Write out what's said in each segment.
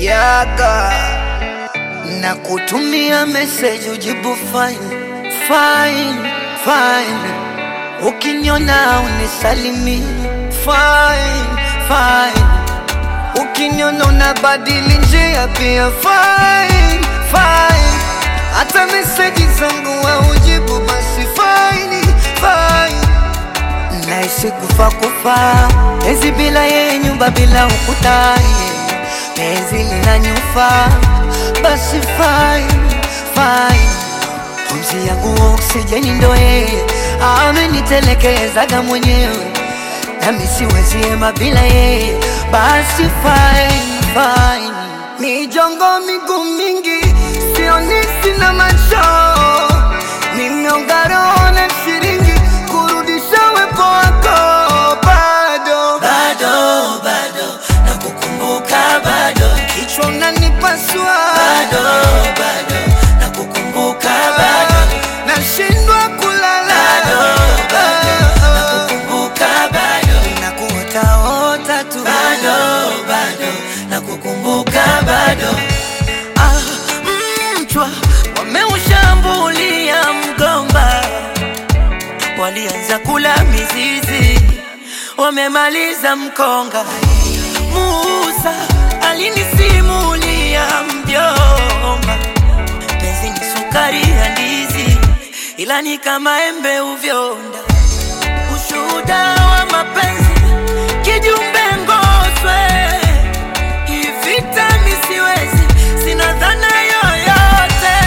yaga na kutumia message ujibu fine fine fine, ukiniona unisalimi fine fine, ukiniona unabadili njia pia fine fine, hata message zangu haujibu basi fine fine naishi kufa kufa, penzi bila yeye, nyumba bila ukuta, penzi linanyufa, basi fine fine, pumzi yangu oksijeni ndo yeye, amenitelekezaga mwenyewe, nami siwezi ema bila yeye, basi fine fine, mijongo miguu mingi, sioni sina macho, nimeonga roho na shilingi kurudisha wepo wako bado bado bado nakukumbuka bado kichwa unanipasua bado bado nakukumbuka bado nashindwa kulala bado bado nakukumbuka bado nakuotaota tu bado bado nakukumbuka bado ah, mchwa wameushambulia mgomba walianza kula mizizi wamemaliza mkonga Musa alinisimulia mjomba penzi ni sukari ya ndizi ila ni kama embe uvyonda ushuhuda wa mapenzi kijumbe ngoswe ivita misiwezi sina dhana yoyote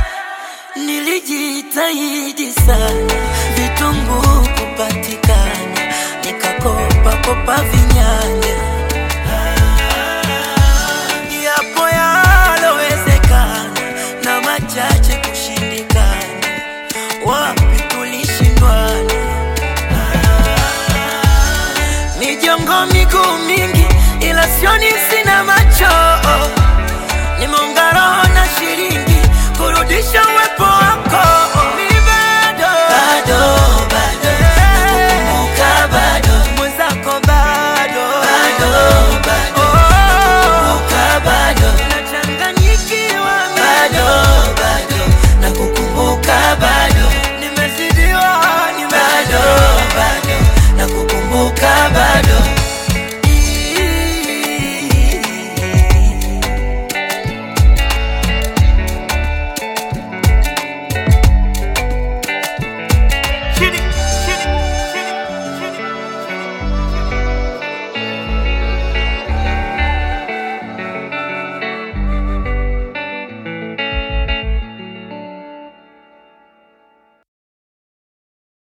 nilijitahidi sana vitunguu kupatikana nikakopa kopa vinyanya yapo yalowezekana na machache kushindikana wapi tulishindwana mijongo miguu mingi ila sioni si